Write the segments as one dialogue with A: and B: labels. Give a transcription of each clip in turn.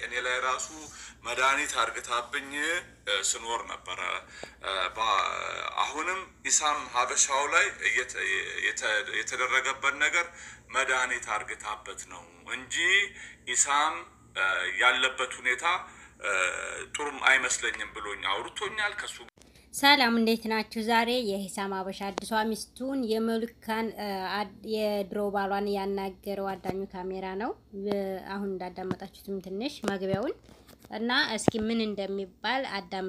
A: እኔ ላይ ራሱ መድኃኒት አርግታብኝ ስኖር ነበረ። አሁንም ኢሳም ሀበሻው ላይ የተደረገበት ነገር መድኃኒት አርግታበት ነው እንጂ ኢሳም ያለበት ሁኔታ ጥሩም አይመስለኝም ብሎኝ አውርቶኛል ከሱ
B: ሰላም እንዴት ናችሁ? ዛሬ የሂሳም ሀበሻ አዲሷ ሚስቱን የመልካን የድሮ ባሏን ያናገረው አዳኙ ካሜራ ነው። አሁን እንዳዳመጣችሁትም ትንሽ መግቢያውን እና እስኪ ምን እንደሚባል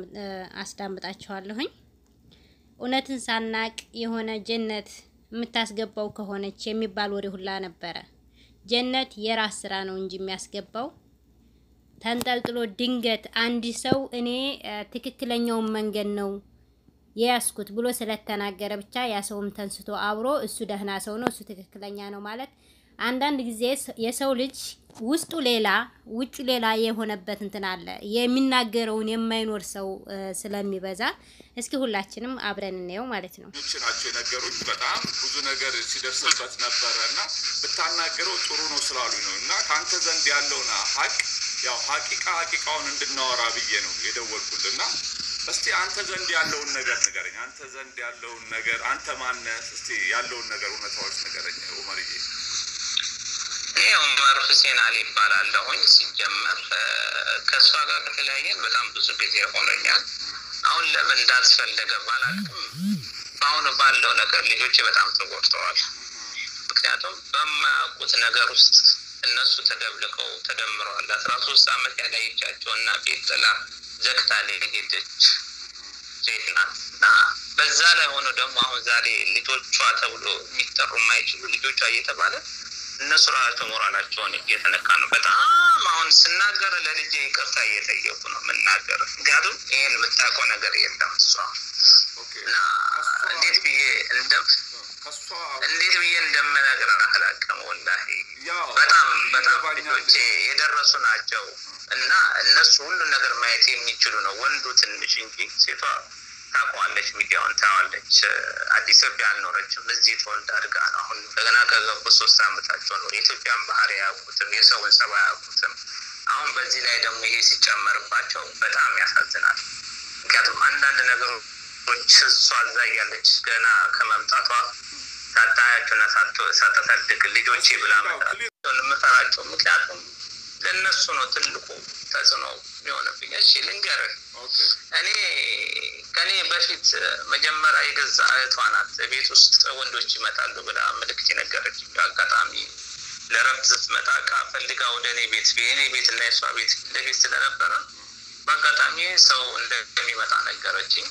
B: አስዳምጣችኋለሁኝ። እውነትን ሳናቅ የሆነ ጀነት የምታስገባው ከሆነች የሚባል ወሬ ሁላ ነበረ። ጀነት የራስ ስራ ነው እንጂ የሚያስገባው ተንጠልጥሎ ድንገት አንድ ሰው እኔ ትክክለኛውን መንገድ ነው የያዝኩት ብሎ ስለተናገረ ብቻ ያ ሰውም ተንስቶ አብሮ እሱ ደህና ሰው ነው እሱ ትክክለኛ ነው ማለት አንዳንድ ጊዜ የሰው ልጅ ውስጡ ሌላ ውጩ ሌላ የሆነበት እንትን አለ። የሚናገረውን የማይኖር ሰው ስለሚበዛ እስኪ ሁላችንም አብረን እንየው ማለት ነው።
A: ናቸው የነገሩኝ። በጣም ብዙ ነገር ሲደርስበት ነበረ እና ብታናገረው ጥሩ ነው ስላሉኝ ነው እና ከአንተ ዘንድ ያለውን ሀቅ ያው ሀቂቃ ሀቂቃውን እንድናወራ ብዬ ነው የደወልኩልና እስቲ አንተ ዘንድ ያለውን ነገር ንገረኝ። አንተ ዘንድ ያለውን ነገር አንተ ማነህ? እስቲ ያለውን ነገር እውነታዎች ንገረኝ ኡመርዬ።
C: እኔ ኡመር ሁሴን አሊ ይባላለሁኝ። ሲጀመር ከእሷ ጋር ከተለያየን በጣም ብዙ ጊዜ ሆኖኛል። አሁን ለምን እንዳስፈለገ ባላውቅም በአሁኑ ባለው ነገር ልጆቼ በጣም ተጎድተዋል። ምክንያቱም በማያውቁት ነገር ውስጥ እነሱ ተደብልቀው ተደምረዋል። አስራ ሶስት አመት ያላየቻቸው እና ቤት ጥላ ዘግታ ሄደች ሴት ናት እና በዛ ላይ ሆኖ ደግሞ አሁን ዛሬ ልጆቿ ተብሎ የሚጠሩ የማይችሉ ልጆቿ እየተባለ እነሱ ራሳቸው ሞራላቸውን እየተነካ ነው። በጣም አሁን ስናገር ለልጄ ይቅርታ እየጠየቁ ነው የምናገር። ምክንያቱም ይህን የምታውቀው ነገር የለም እሷ እና እንዴት ብዬ እንደም እንዴት ብዬ እንደምነግር አላውቅም። ወላሂ በጣም በጣም ልጆቼ የደረሱ ናቸው እና እነሱ ሁሉን ነገር ማየት የሚችሉ ነው። ወንዱ ትንሽ እንጂ ሴቷ ታውቀዋለች፣ ሚዲያውን ታዋለች። አዲስ ኢትዮጵያ አልኖረችም። እዚህ ተወልዳ አድጋ ነው። አሁን እንደገና ከገቡ ሶስት አመታቸው ነው። የኢትዮጵያን ባህሪ አያውቁትም፣ የሰውን ጸባ አያውቁትም። አሁን በዚህ ላይ ደግሞ ይሄ ሲጨመርባቸው በጣም ያሳዝናል። ምክንያቱም አንዳንድ ነገሮች እሷ እዛ እያለች ገና ከመምጣቷ ሳታያቸውና ሳታሳድግ ልጆቼ ብላ መጣት የምፈራቸው ምክንያቱም ለእነሱ ነው ትልቁ ተጽዕኖ የሚሆንብኝ። እሺ ልንገርህ፣ እኔ ከኔ በፊት መጀመሪያ የገዛ እህቷ ናት ቤት ውስጥ ወንዶች ይመጣሉ ብላ ምልክት የነገረች አጋጣሚ ለረፍት ስትመጣ እቃ ፈልጋ ወደ እኔ ቤት የእኔ ቤት እና የሷ ቤት ለቤት ስለነበረ በአጋጣሚ ሰው እንደሚመጣ ነገረችኝ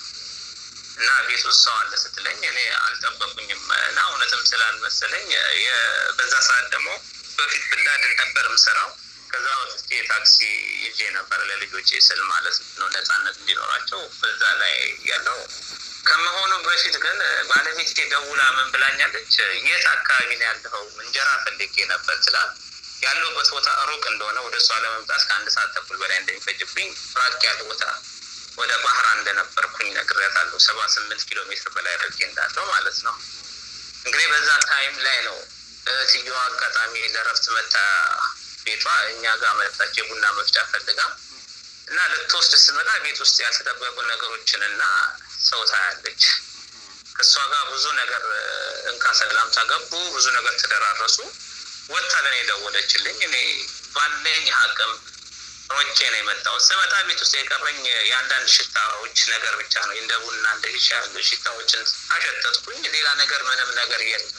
C: እና ቤት ውስጥ ሰው አለ ስትለኝ እኔ አልጠበቁኝም እና እውነትም ስላልመሰለኝ በዛ ሰዓት ደግሞ በፊት ብላድን ነበር የምሰራው ከዛ ወጥቼ ታክሲ ይዤ ነበር ለልጆቼ ስል ማለት ነው ነፃነት እንዲኖራቸው በዛ ላይ ያለው ከመሆኑ በፊት ግን ባለቤት ደውላ ምን ብላኛለች የት አካባቢ ነው ያለኸው እንጀራ ፈልጌ ነበር ስላት ያለሁበት ቦታ ሩቅ እንደሆነ ወደ እሷ ለመምጣት ከአንድ ሰዓት ተኩል በላይ እንደሚፈጅብኝ ራቅ ያለ ቦታ ወደ ባህራ እንደነበርኩኝ ነግሬያታለሁ ሰባ ስምንት ኪሎ ሜትር በላይ ርቄ እንዳለው ማለት ነው እንግዲህ በዛ ታይም ላይ ነው እህትየዋ አጋጣሚ ለረፍት መታ ቤቷ እኛ ጋር መጣች የቡና መፍጫ ፈልጋ እና ልትወስድ ስትመጣ ቤት ውስጥ ያልተጠበቁ ነገሮችን እና ሰው ታያለች። ከእሷ ጋር ብዙ ነገር እንካ ሰላምታ ገቡ፣ ብዙ ነገር ተደራረሱ። ወጥታ ለእኔ ደወለችልኝ። እኔ ባለኝ አቅም ሮጬ ነው የመጣሁት። ስመጣ ቤት ውስጥ የቀረኝ የአንዳንድ ሽታዎች ነገር ብቻ ነው። እንደ ቡና እንደ ሻ ያሉ ሽታዎችን አሸተትኩኝ። ሌላ ነገር ምንም ነገር የለም።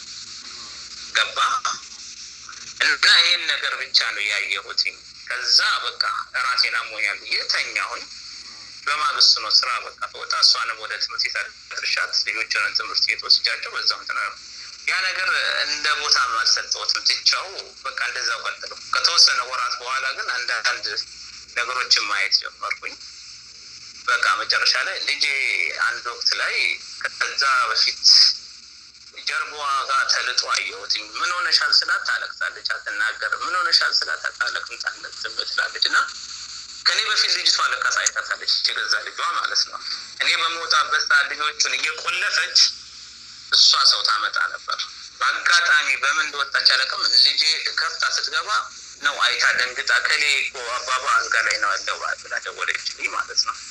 C: ገባ እና ይህን ነገር ብቻ ነው ያየሁት። ከዛ በቃ ራሴን አሞኛል ብዬ ተኛሁኝ። በማግስቱ ነው ስራ በቃ ተወጣ። እሷንም ወደ ትምህርት ቤት አድርሻት ልጆችንን ትምህርት ቤት ወስጃቸው በዛው እንትን ያ ነገር እንደ ቦታ አልሰጠሁትም። ትቻው በቃ እንደዛው ቀጥሎ ከተወሰነ ወራት በኋላ ግን አንዳንድ ነገሮችን ማየት ጀመርኩኝ። በቃ መጨረሻ ላይ ልጄ አንድ ወቅት ላይ ከዛ በፊት ጀርባዋ ጋር ተልጦ አየሁትኝ። ምን ሆነሻል ስላት ታለቅሳለች፣ አትናገርም። ምን ሆነሻል ስላት አታለቅም፣ ዝም ትላለች። እና ከኔ በፊት ልጅቷ ለካስ አይታታለች፣ የገዛ ልጇ ማለት ነው። እኔ በመውጣበት ሰዓት ልጆቹን እየቆለፈች እሷ ሰው ታመጣ ነበር። በአጋጣሚ በምን እንደወጣች አለቅም። ልጄ ከፍታ ስትገባ ነው አይታ ደንግጣ ከሌ እኮ አባባ አልጋ ላይ ነው ያለው ብላ ደወለችልኝ ማለት ነው።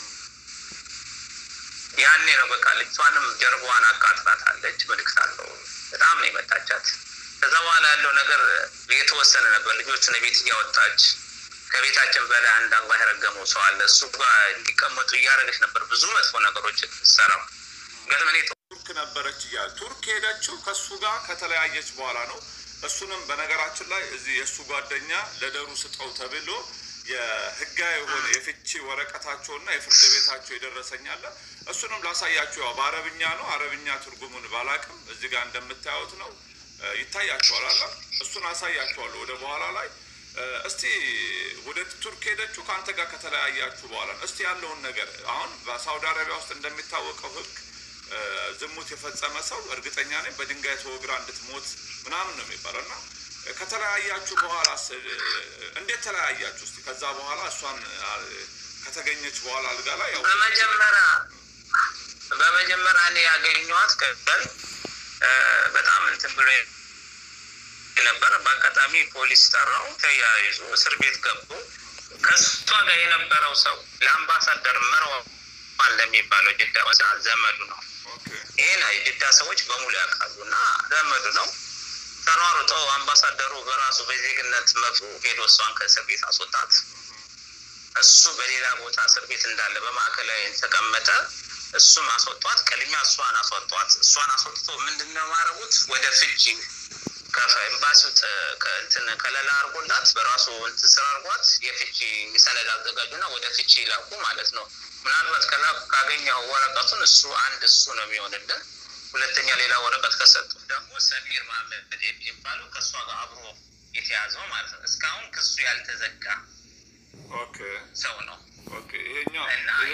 C: ያኔ ነው በቃ ልጅቷንም ጀርባዋን አቃጥላታለች። ምልክት አለው በጣም ነው የመታቻት። ከዛ በኋላ ያለው ነገር የተወሰነ ነበር። ልጆቹን ቤት እያወጣች ከቤታችን በላይ አንድ አላህ የረገመው ሰው አለ እሱ ጋር እንዲቀመጡ እያደረገች ነበር ብዙ መጥፎ ነገሮች ሰራው ገጥመኔ
A: ቱርክ ነበረች እያለ ቱርክ ሄደችው ከእሱ ጋር ከተለያየች በኋላ ነው። እሱንም በነገራችን ላይ እዚህ የእሱ ጓደኛ ለደሩ ስጠው ተብሎ የህጋዊ የሆነ የፍቺ ወረቀታቸውና የፍርድ ቤታቸው የደረሰኛለ እሱንም ላሳያችሁ። ያው በአረብኛ ነው። አረብኛ ትርጉሙን ባላቅም እዚህ ጋር እንደምታዩት ነው ይታያችኋል አለ እሱን አሳያችኋለሁ ወደ በኋላ ላይ እስቲ ወደ ቱርክ ሄደችው ከአንተ ጋር ከተለያያችሁ በኋላ እስቲ ያለውን ነገር አሁን በሳውዲ አረቢያ ውስጥ እንደሚታወቀው ህግ ዝሙት የፈጸመ ሰው እርግጠኛ ነኝ በድንጋይ ተወግራ እንድትሞት ምናምን ነው የሚባለው እና ከተለያያችሁ በኋላ እንዴት ተለያያችሁ? እስቲ ከዛ በኋላ እሷን ከተገኘች በኋላ አልጋ ላይ ያው
C: በመጀመሪያ በመጀመሪያ እኔ ያገኘኋት ቀበል በጣም እንትን ብሎ ነበር። በአጋጣሚ ፖሊስ ጠራው፣ ተያይዞ እስር ቤት ገቡ። ከእሷ ጋር የነበረው ሰው ለአምባሳደር መርዋን ለሚባለው ጅዳ ዘመዱ ነው። ይህን የጅዳ ሰዎች በሙሉ ያውቃሉ እና ዘመዱ ነው። ተሯሩጠው አምባሳደሩ በራሱ በዜግነት መብቱ ሄዶ እሷን ከእስር ቤት አስወጣት። እሱ በሌላ ቦታ እስር ቤት እንዳለ በማዕከላዊ ተቀመጠ። እሱም አስወጧት። ቅድሚያ እሷን አስወጧት። እሷን አስወጥቶ ምንድነው ማረጉት ወደ ፍቺ ከኤምባሲው እንትን ከለላ አድርጎላት በራሱ እንትን ስራ አድርጓት የፍቺ ሰነድ አዘጋጁና ወደ ፍቺ ላኩ ማለት ነው። ምናልባት ከላኩ ካገኘው ወረቀቱን እሱ አንድ እሱ ነው የሚሆንልን። ሁለተኛ ሌላ ወረቀት ከሰጡ ደግሞ ሰሚር ማህመድ የሚባለው ከእሷ ጋር አብሮ የተያዘው ማለት ነው። እስካሁን ክሱ ያልተዘጋ ሰው ነው።
A: ይሄኛው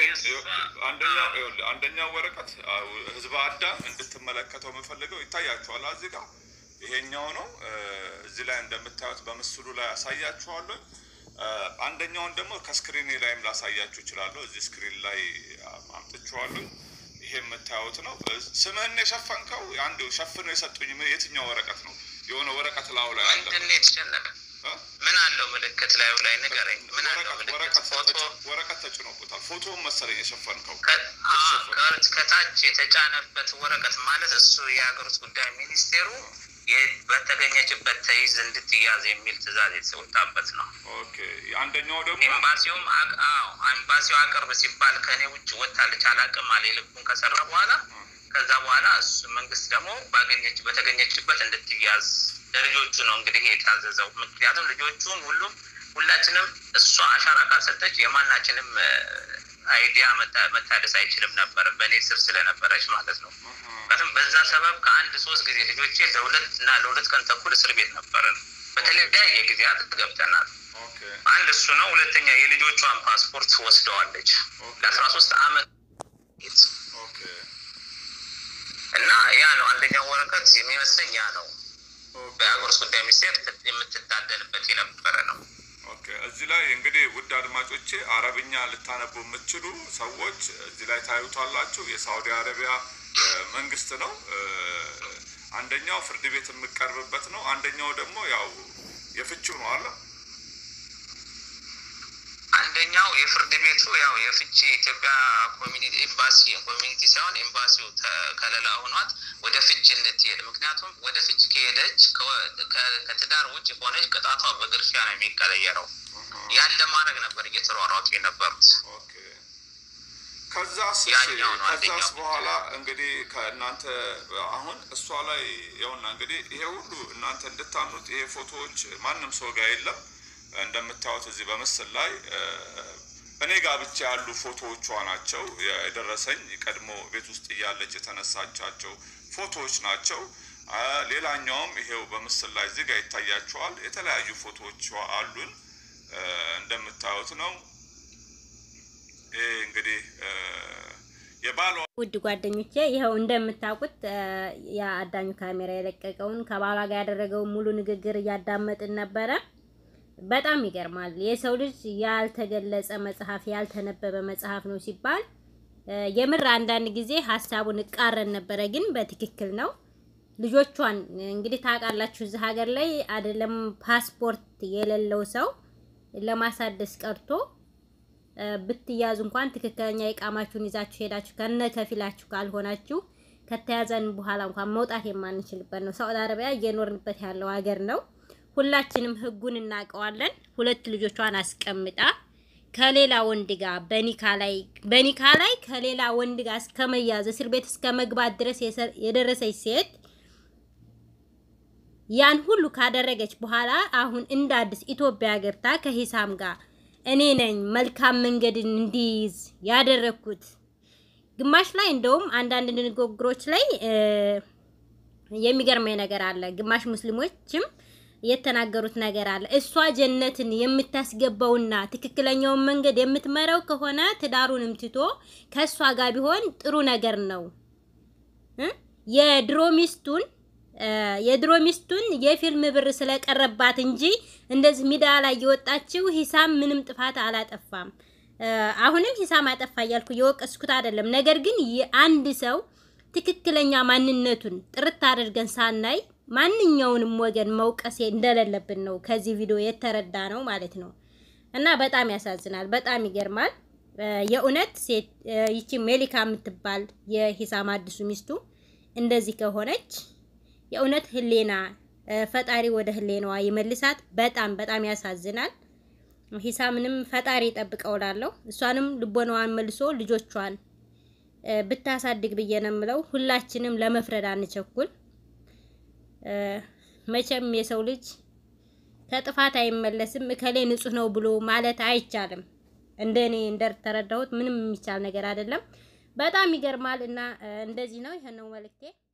A: አንደኛው ወረቀት ህዝበ አዳም እንድትመለከተው የምፈልገው ይታያችኋል እዚህ ጋር ይሄኛው ነው። እዚህ ላይ እንደምታዩት በምስሉ ላይ ያሳያችኋለሁ። አንደኛውን ደግሞ ከስክሪኔ ላይም ላሳያችሁ እችላለሁ። እዚህ ስክሪን ላይ አምጥቼዋለሁ። ይሄ የምታዩት ነው። ስምህን የሸፈንከው አንድ ሸፍነው የሰጡኝ የትኛው ወረቀት ነው? የሆነ ወረቀት ላዩ ላይ አለ።
C: ምንድን ነው የተሸነፈ? ምን አለው ምልክት ላዩ ላይ ንገረኝ። ምን አለው ምልክት? ፎቶ
A: ወረቀት ተጭኖበታል። ፎቶውን መሰለኝ የሸፈንከው።
C: ከታች የተጫነበት ወረቀት ማለት እሱ የሀገር ውስጥ ጉዳይ ሚኒስቴሩ በተገኘችበት ተይዝ እንድትያዝ የሚል ትዕዛዝ የተወጣበት ነው።
A: አንደኛው ደግሞ
C: ኤምባሲውም ኤምባሲው አቅርብ ሲባል ከእኔ ውጭ ወታለች አላቅም አለ ልቡን ከሰራ በኋላ ከዛ በኋላ እሱ መንግስት ደግሞ ባገኘች በተገኘችበት እንድትያዝ ለልጆቹ ነው እንግዲህ የታዘዘው። ምክንያቱም ልጆቹም ሁሉም ሁላችንም እሷ አሻራ ካልሰጠች የማናችንም አይዲያ መታደስ አይችልም ነበር፣ በእኔ ስር ስለነበረች ማለት ነው። ምክንያቱም በዛ ሰበብ ከአንድ ሶስት ጊዜ ልጆቼ ለሁለት እና ለሁለት ቀን ተኩል እስር ቤት ነበርን። በተለያየ ጊዜያት ገብተናል። አንድ እሱ ነው። ሁለተኛ የልጆቿን ፓስፖርት ወስደዋለች ለአስራ ሶስት አመት እና ያ ነው አንደኛው ወረቀት የሚመስለኝ ያ ነው። በሀገር ውስጥ ጉዳይ ሚኒስቴር የምትታደልበት የነበረ ነው።
A: እዚህ ላይ እንግዲህ ውድ አድማጮቼ አረብኛ ልታነቡ የምትችሉ ሰዎች እዚህ ላይ ታዩታላችሁ። የሳውዲ አረቢያ መንግስት ነው። አንደኛው ፍርድ ቤት የምቀርብበት ነው። አንደኛው ደግሞ ያው የፍቺው ነው አለ
C: አንደኛው የፍርድ ቤቱ ያው የፍቺ የኢትዮጵያ ኮሚኒቲ ኤምባሲ ኮሚኒቲ ሳይሆን ኤምባሲው ከለላ ሆኗት ወደ ፍቺ እንድትሄድ ምክንያቱም ወደ ፍቺ ከሄደች ከትዳር ውጭ ከሆነች ቅጣቷ በግርፊያ ነው የሚቀለየረው። ያን ለማድረግ ነበር እየተሯሯጡ የነበሩት።
A: ከዛስ ከዛስ በኋላ እንግዲህ ከእናንተ አሁን እሷ ላይ ያውና እንግዲህ ይሄ ሁሉ እናንተ እንድታምኑት ይሄ ፎቶዎች ማንም ሰው ጋር የለም። እንደምታዩት እዚህ በምስል ላይ እኔ ጋር ብቻ ያሉ ፎቶዎቿ ናቸው የደረሰኝ። ቀድሞ ቤት ውስጥ እያለች የተነሳቻቸው ፎቶዎች ናቸው። ሌላኛውም ይሄው በምስል ላይ እዚህ ጋር ይታያቸዋል። የተለያዩ ፎቶዎቿ አሉን እንደምታዩት ነው። ይሄ እንግዲህ የባሏ
B: ውድ ጓደኞቼ ይኸው እንደምታውቁት የአዳኙ ካሜራ የለቀቀውን ከባሏ ጋር ያደረገውን ሙሉ ንግግር እያዳመጥን ነበረ። በጣም ይገርማል። የሰው ልጅ ያልተገለጸ መጽሐፍ ያልተነበበ መጽሐፍ ነው ሲባል የምር አንዳንድ ጊዜ ሀሳቡን እቃረን ነበረ፣ ግን በትክክል ነው። ልጆቿን እንግዲህ ታውቃላችሁ፣ እዚህ ሀገር ላይ አይደለም ፓስፖርት የሌለው ሰው ለማሳደስ ቀርቶ ብትያዙ እንኳን ትክክለኛ የቃማችሁን ይዛችሁ ሄዳችሁ ከነ ከፊላችሁ ካልሆናችሁ ከተያዘን በኋላ እንኳን መውጣት የማንችልበት ነው። ሳውዲ አረቢያ እየኖርንበት ያለው ሀገር ነው። ሁላችንም ህጉን እናውቀዋለን። ሁለት ልጆቿን አስቀምጣ ከሌላ ወንድ ጋር በኒካ ላይ በኒካ ላይ ከሌላ ወንድ ጋር እስከ መያዝ እስር ቤት እስከ መግባት ድረስ የደረሰች ሴት ያን ሁሉ ካደረገች በኋላ አሁን እንደ አዲስ ኢትዮጵያ ገብታ ከሂሳም ጋር እኔ ነኝ መልካም መንገድን እንዲይዝ ያደረኩት። ግማሽ ላይ እንደውም አንዳንድ ንግግሮች ላይ የሚገርመኝ ነገር አለ። ግማሽ ሙስሊሞችም የተናገሩት ነገር አለ። እሷ ጀነትን የምታስገባውና ትክክለኛውን መንገድ የምትመራው ከሆነ ትዳሩንም ትቶ ከእሷ ጋር ቢሆን ጥሩ ነገር ነው። የድሮ ሚስቱን የድሮ ሚስቱን የፊልም ብር ስለቀረባት እንጂ እንደዚህ ሚዲያ ላይ የወጣችው ሂሳም ምንም ጥፋት አላጠፋም። አሁንም ሂሳም አጠፋ እያልኩ የወቀስኩት አይደለም። ነገር ግን የአንድ ሰው ትክክለኛ ማንነቱን ጥርት አድርገን ሳናይ ማንኛውንም ወገን መውቀስ እንደሌለብን ነው ከዚህ ቪዲዮ የተረዳ ነው ማለት ነው። እና በጣም ያሳዝናል፣ በጣም ይገርማል። የእውነት ሴት ይቺ ሜሊካ የምትባል የሂሳም አዲሱ ሚስቱ እንደዚህ ከሆነች የእውነት ህሌና ፈጣሪ ወደ ህሌናዋ ይመልሳት። በጣም በጣም ያሳዝናል። ሂሳምንም ፈጣሪ ይጠብቀው እላለሁ። እሷንም ልቦናዋን መልሶ ልጆቿን ብታሳድግ ብዬ ነው የምለው። ሁላችንም ለመፍረድ አንቸኩል። መቼም የሰው ልጅ ከጥፋት አይመለስም። እከሌ ንጹህ ነው ብሎ ማለት አይቻልም። እንደኔ እንደተረዳሁት ምንም የሚቻል ነገር አይደለም። በጣም ይገርማል እና እንደዚህ ነው። ይሄን ነው መልእክቴ።